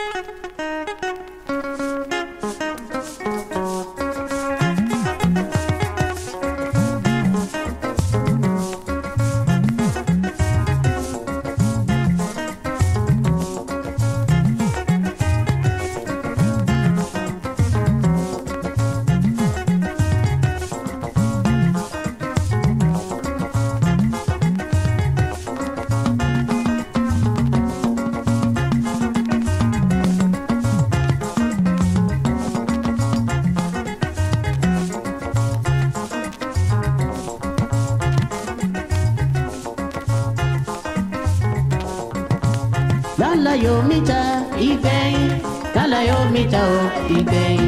lálàyò mítà ìgbẹ̀yìn lálàyò mítà ò ìgbẹ̀yìn.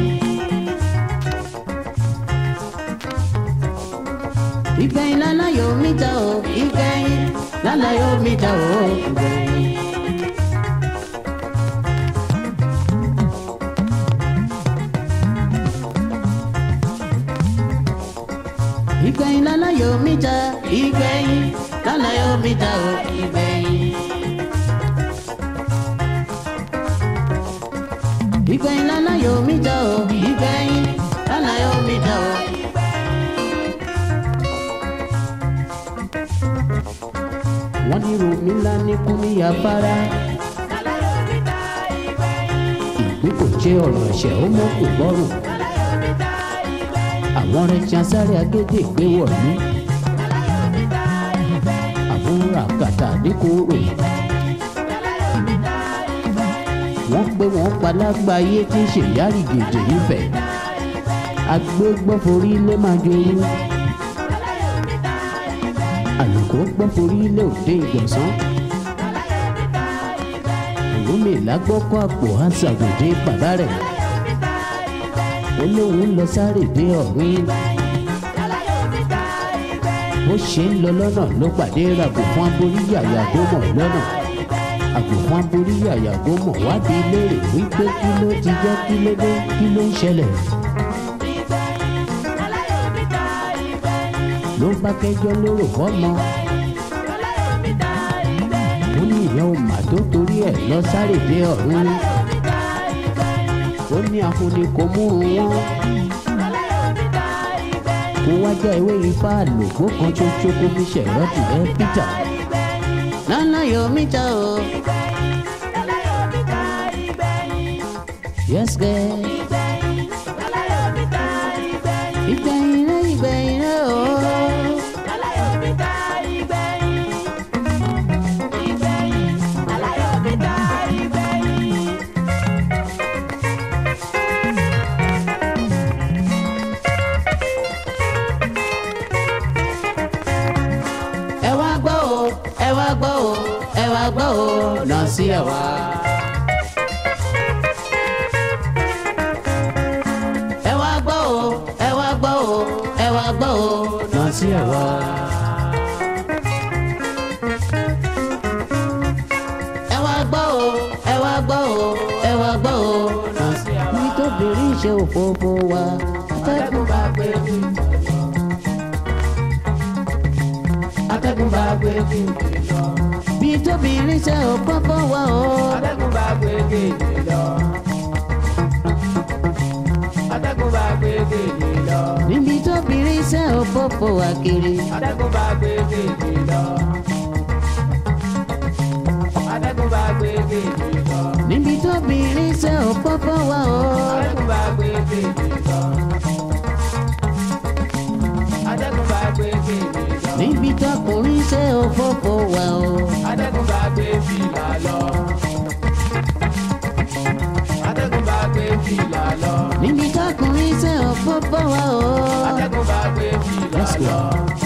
ìgbẹ̀yìn lálàyò mítà ò ìgbẹ̀yìn lálàyò mítà ò ìgbẹ̀yìn. ìgbẹ̀yìn lálàyò mítà ìgbẹ̀yìn lálàyò mítà ò ìgbẹ̀yìn. ìgbẹ̀yìn lálàyò mítà ò ìgbẹ̀yìn lálàyò mítà ò. wọ́n ní romi ńlá ní kúmi afárá. ìgbín kò jẹ́ ọ̀rọ̀ ẹ̀ṣẹ̀ ó mọ́ kò gbọ́rùn. àwọn rẹ̀ tí a sáré agédè gbé wọ̀lú. àbúrò àkàtà ní kóró. wọ́n pé wọ́n palágbáyé tí ń ṣèyárì gèdè nífẹ̀ẹ́. agbégbọ́ forí lé máa joyún. àlùkò gbọ́ forí lé òde ìgbọ̀nsán. òrómè lágbọ́kọ́ àpò àṣàgòdè bàbá rẹ̀. ó lóun lọ sáré dé ọ̀rìn. bó ṣe ń lọ lọ́nà ló pàdé ràgò fún aboríyàyà gómọ̀ lọ́nà àgùnfọn aborí àyàgò mọ̀ wádìí léèrè wípé kí ló ti jẹ́ kí ló dé kí ló ń ṣẹlẹ̀. ló bá kẹjọ lóró fọmọ. ó ní ìyẹn ò mà tó torí ẹ̀ lọ sáré dé ọ̀run. ó ní afúnni kò mú un wọ́n. kó wájà ewé ifá àlòkó kan ṣoṣo kó fi ṣẹ̀rọ́tì ẹ́ Peter. lálàyò mítà o. Yes, girl. Ìgbẹ̀yìn rẹ̀ ìgbẹ̀yìn rẹ̀ o. Ẹ wá gbọ́ o, ẹ wá gbọ́ o, ẹ wá gbọ́ o, nà sí ẹ wá. ẹ wá gbọ́ o ẹ wá gbọ́ o ẹ wá gbọ́ o náà sí ẹ wá. ẹ wá gbọ́ o ẹ wá gbọ́ o ẹ wá gbọ́ o náà sí ẹ wá. nítorí ṣe òfófó wa. atẹ́gùn bá gbé kí atẹ́gùn bá gbé kí lọ. bí tóbìnrin ṣe òfófó wa o. atẹ́gùn bá gbé gèdè lọ. atẹ́gùn bá gbé gèdè lọ. níbi tóbìnrin ṣe òfófó wa kiri. atẹ́gùn bá gbé gèdè lọ. atẹ́gùn bá gbé gèdè lọ. níbi tóbìnrin ṣe òfófó wa o. atẹ́gùn bá gbé gèdè lọ. atẹ́gùn bá gbé gèdè lọ. níbi tọkùnrin ṣe òfófó wa o. atẹ́gùn bá gbé fìlà lọ. atẹ́gùn bá gbé fìlà lọ. níbi tọkùnrin ṣe òfófó wa o. atẹ́gùn bá gbé fìlà Let's go. lọ.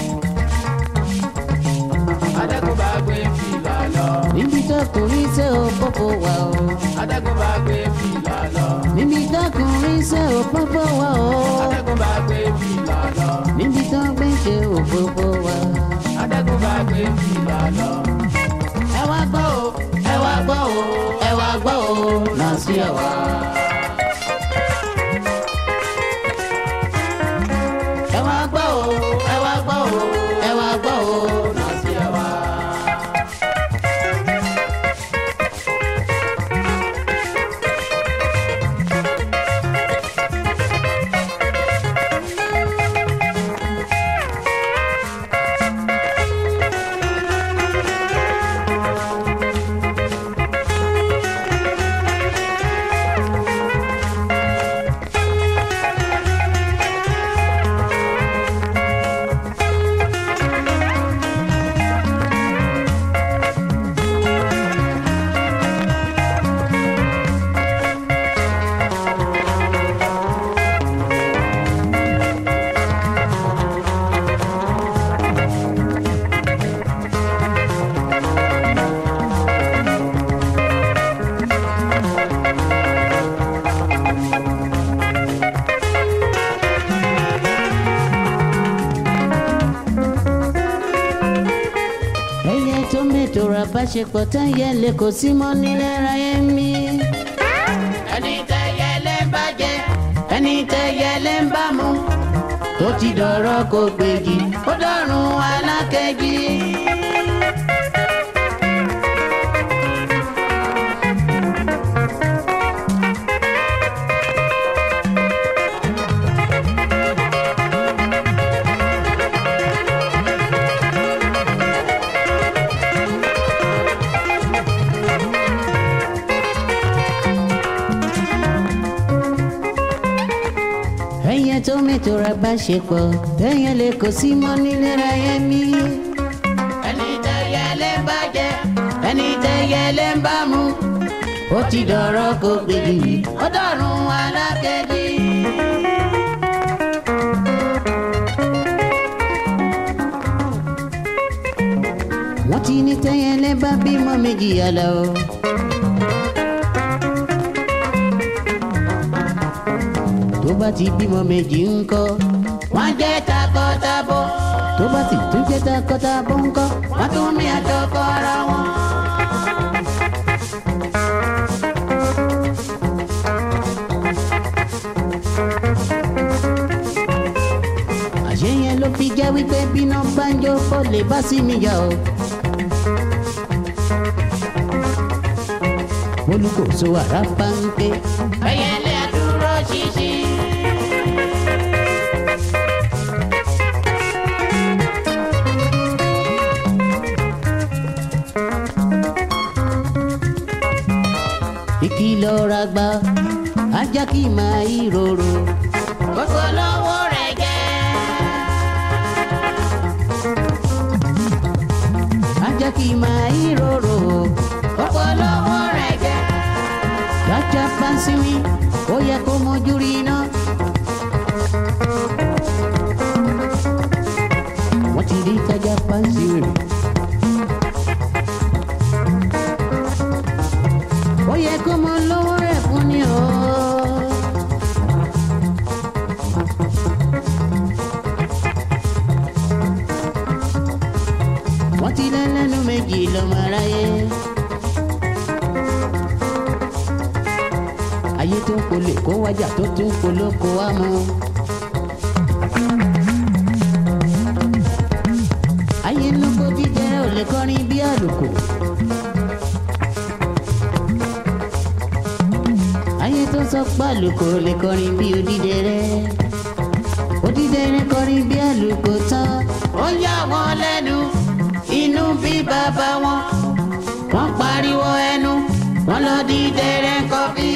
atẹ́gùn bá gbé fìlà lọ. níbi tọkùnrin ṣe òfófó wa o. atẹ́gùn bá gbé fìlà lọ. níbi tọkùnrin ṣe òfófó wa o. atẹ́gùn bá gbé fìlà lọ. níbi tọkùnrin ṣe òfófó wa. atẹ́gùn bá gbé fìlà lọ. ẹ wá gbọ́ o ẹ wá gbọ́ o ẹ wá gbọ́ o náà sí ẹ wá. ẹ wá gbọ́ o ẹ wá gbọ́ o ẹ wá gbọ́ o náà sí ẹ wá. ṣepọ̀ tẹ́yẹ lè kò sí mọ́ nílẹ̀ ráyé mi. ẹni tẹ́yẹ lé ń bá jẹ ẹni tẹ́yẹ lé ń bá mu tó ti dọ̀rọ̀ kò gbèjì ó dọ̀rùn alákejì. ẹyẹ tó mẹ́tò ra bá ṣepọ̀ tẹ́yẹ lè kò sí mọ́ nílẹ̀ ráyé mi. ẹni tẹ́yẹ lé ń bá jẹ ẹni tẹ́yẹ lé ń bá mu ó ti dọ̀rọ̀ kò gbèjì ó dọ̀rùn alákejì. wọ́n ti ní tẹ́yẹ lẹ́ bá bímọ méjì yàrá o. tó bá ti bímọ méjì ńkọ́ wọ́n jẹ́ takọtabo tó bá ti tún jẹ́ takọtabo ńkọ́ wọ́n tún ní àjọkọ ara wọn. àṣé yẹn ló fi jẹ́ wípé bíná banjo kò lè bá sí mi jà o. olùkóso àrà pàǹpẹ́ ẹyẹlé àdúró ṣinṣin. ìkìlọ̀ ra gba ajá kì í máa ìrorò. gbogbo lówó rẹ̀ jẹ́. ajá kì í máa ìrorò. gbogbo lówó rẹ̀ jẹ́. Jaja pansiwi, ó yẹ kó mojú rí iná. Wọ́n ti rí jaja pansiwi. Ó yẹ kó mọ lówó rẹ̀ fún ni o. Wọ́n ti lẹ́lẹ́nu méjì lọ́mọ aráyé. ayé tó ń polè kó wájà tó tún polóko wá mú. ayé lóko jíjẹ ò lè kọrin bí àlùkò. ayé tó sọ pé àlùkò ò lè kọrin bí odídẹrẹ́. odídẹrẹ́ kọrin bí àlùkò tán. ó yà wọ́n lẹ́nu inú bí bàbá wọn. wọ́n pariwo ẹnu wọ́n lọ di dẹrẹ́ kọfí.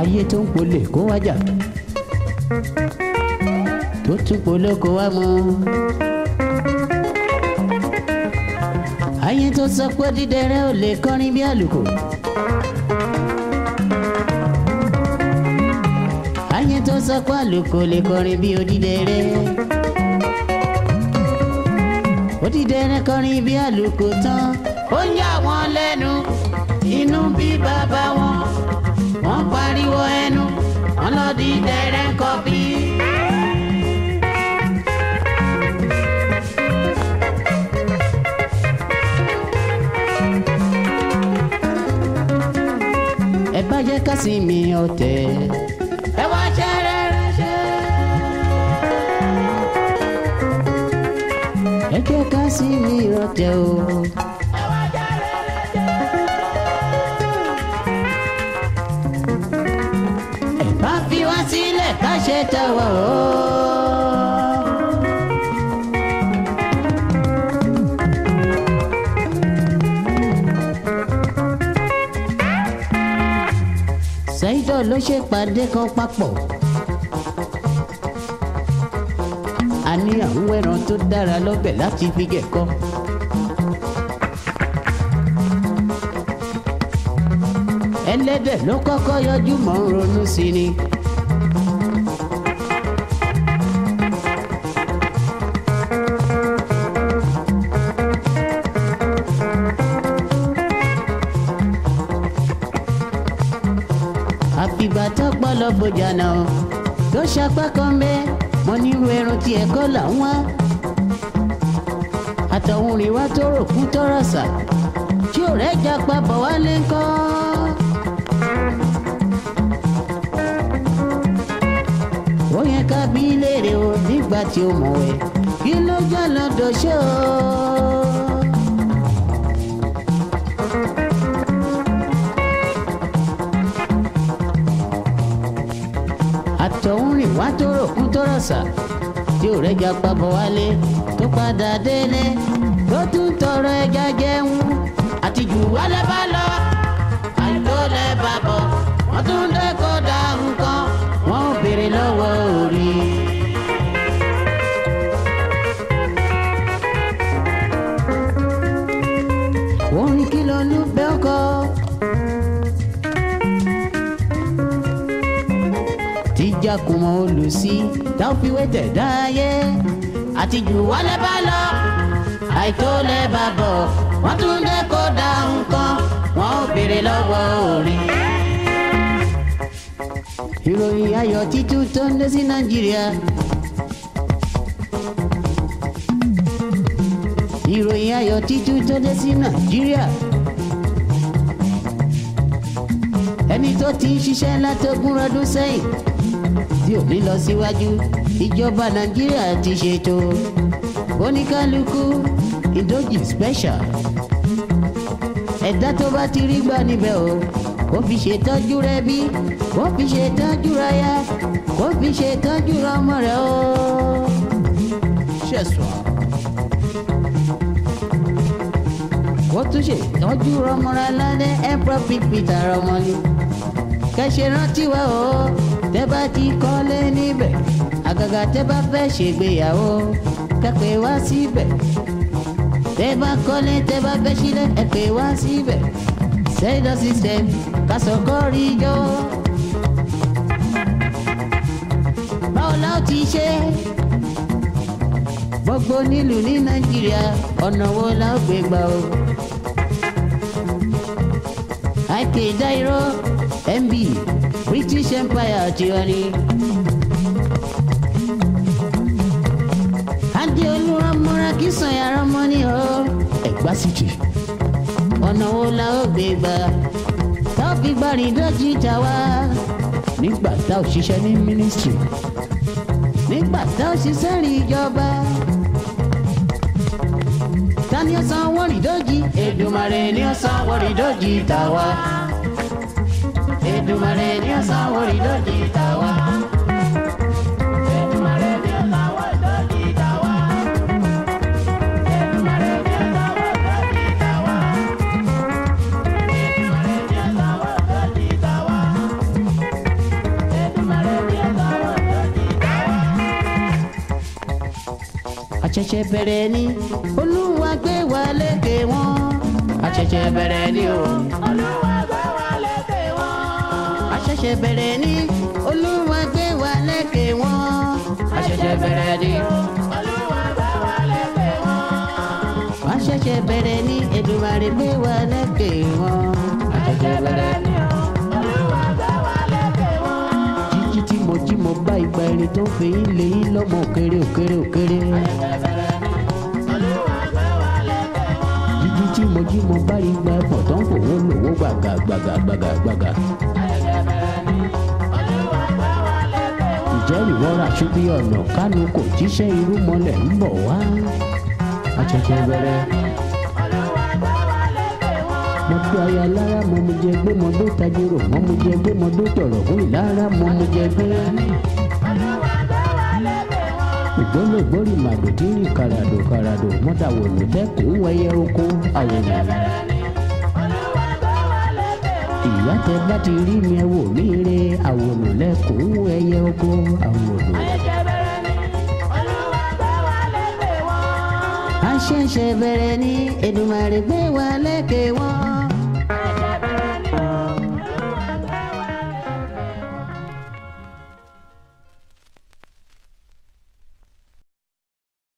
ayé tó ń polè kó wájà tó tún polóko wá mú. ayé tó sọ pé dídẹrẹ́ ò lè kọrin bí àlùkò. ayé tó sọ pé àlùkò lè kọrin bí odídẹrẹ́. odídẹrẹ́ kọrin bí àlùkò tán ó ń yà wọ́n lẹ́nu inú bí bàbá wọn wọ́n pariwo ẹnu wọ́n lọ di dẹrẹ́ kọfí. ẹ bá jẹ́ ká sí mi ọ̀tẹ̀. ẹ wá ṣe rere ṣe. ẹ jẹ́ ká sí mi ọ̀tẹ̀ o. ẹ wá ṣe rere ṣe. ẹ bá fi wá sílẹ̀ ká ṣe tọwọ́ o. ṣáídọ̀ ló ṣe pàdé kan papọ̀. a ní àwọn ẹran tó dára lọ́bẹ̀ láti fi gẹ̀kọ́. ẹlẹ́dẹ̀ ló kọ́kọ́ yọjú mọ́ ń ronú sí ni. àfìgbà tó gbọ́ lọ bójà náà tó ṣapá kan bẹ́ẹ̀ mo nírú ẹran tí ẹ̀kọ́ là ń wá. àtọ̀hún rìn wá tó rò kú tọrọ sà tí ò rẹ́ jà pa bọ̀ wálé ńkọ́. ó yẹ ká bí léèrè o nígbà tí ó mọ̀ ẹ́ kí ló jẹ́ lọ́dọ̀ ṣó o. àtọ̀húnrìn wá tó ròkún tó rọ̀ṣà tí ò rẹ́jà pabọ̀ wálé tó padà délé tó tún tọrọ ẹja jẹun àti jù wálé bá lọ àìtó lẹ bá bọ̀ wọ́n tún dé kó da nǹkan wọ́n ò béèrè lọ́wọ́ orí. orin kí ló ló bẹ́ ọkọ. tíjà kò mọ olùsí táwọn fi wé tẹ̀ dáyé. àti jù wálé bá lọ àìtó lẹ bá bọ̀ wọ́n tún dé kó da nǹkan wọ́n ò béèrè lọ́wọ́ orin. ìròyìn ayọ̀ títún tó ń dé sí nàìjíríà. ìròyìn ayọ̀ títún tó dé sí nàìjíríà. ẹni tó ti ń ṣiṣẹ́ látọ̀gún ọdún sẹ́yìn tí ò ní lọ síwájú ìjọba nàìjíríà ti ṣètò oníkálukú ìdójì special ẹ̀dá tó bá ti rí gbà níbẹ̀ o kó fi ṣètọ́jú rẹ bí kó fi ṣètọ́jú rẹ ya kó fi ṣètọ́jú rẹ ọmọ rẹ o. ṣẹ̀sùn. kó tún ṣètọ́jú ọmọ rẹ lálẹ́ emperor big peter ọmọ ni. kẹ̀sẹ̀ rántí wa o tẹ́ bá ti kọ́lé níbẹ̀ àgàgà tẹ́ bá fẹ́ ṣègbéyàwó kẹ́pẹ́ wá síbẹ̀ tẹ́ bá kọ́lé tẹ́ bá fẹ́ sílẹ̀ ẹ pè wá síbẹ̀ sẹ́dọ̀ system kásọ̀kọ́rí jọ. báwo la ó ti ṣe gbogbo nílùú ní nàìjíríà ọ̀nà wo la ó gbé gbà o. àìkè dáíró mb british empire ti wọ́n ní. adé olúramọ́ra kí sàn yàrá mọ́ ní o. ẹ̀gbá sì jì ọ̀nà wo la ó gbé gbà tá ò fi gbàrí dọ́jì ta wá. nígbà tá ò ṣiṣẹ́ ní mínísítírì nígbà tá ò ṣiṣẹ́ rí ìjọba. ta ni ó san owó rìdọ́jì Èdùmàrè ni ó san owó rìdọ́jì ta wá. Èdùmàrè ni ó san owó rìdọ́jì ta wá. Èdùmàrè ni ó san owó ìdọ́jì ta wá. Èdùmàrè ni ó san owó ìdọ́jì ta wá. Èdùmàrè ni ó san owó ìdọ́jì ta wá. àṣẹ̀ṣẹ̀ bẹ̀rẹ̀ ni olúwa gbé wa lékè wọn àṣẹ̀ṣẹ̀ bẹ̀rẹ̀ ni o Olúwa gbé wa lékè wọn. àṣẹ̀ṣẹ̀ bẹ̀rẹ̀ ni olúwa gbé wa lékè wọn àṣẹ̀ṣẹ̀ bẹ̀rẹ̀ ni Olúwa gbé wa lékè wọn. àṣẹ̀ṣẹ̀ bẹ̀rẹ̀ ni Èdùmàrè gbé wa lékè wọn àṣẹ̀ṣẹ̀ bẹ̀rẹ̀ ni. Olúwa gbé wa lékè wọn. jíjí tí mo jí mo bá ìgbà ẹni tó ń fi yín lé yín lọ́mọ òkèrè òkèrè òkèrè. Olúwa gbé wa lékè wọn. jíjí tí mo jí mo bá ìgbà ẹ̀fọ́ tó ń fòwò lòwó gbàgà gbàgà gbàgà gbàgà. Olúwa gbé wa lékè wọn. ìjẹ́ ìwọ́ra ṣubí ọ̀nà kánú kò jíṣẹ́ irú mọ́lẹ̀ ń bọ̀ wá. àṣẹ̀ṣẹ̀ bẹ̀rẹ̀ Olúwa gbé wa lékè wọn. mo tó aya lára mo mu jẹ gbé mo dó tajiro mo mu jẹ gbé mo dó tọ̀rọ̀ kún ìlara mo mu jẹ gbé. Olúwa gbé wa lékè wọn. ìgbólógbòrì màdò tí ń rìn kàràdò kàràdò mọ́tàwọ̀ ló tẹ́kùn wẹyẹ oko àwòrán. Olúwa gbé wa lékè wọn. ìyá tẹ bá ti rí mi ẹ wò mí re àwòrán lẹkùn ẹyẹ oko àwòrán. Ayẹyẹ bẹ̀rẹ̀ ni. Olúwa gbé wa lékè wọn. àṣẹ̀ṣẹ̀ bẹ̀rẹ̀ ni Èdùmàrè gbé wa lékè wọn.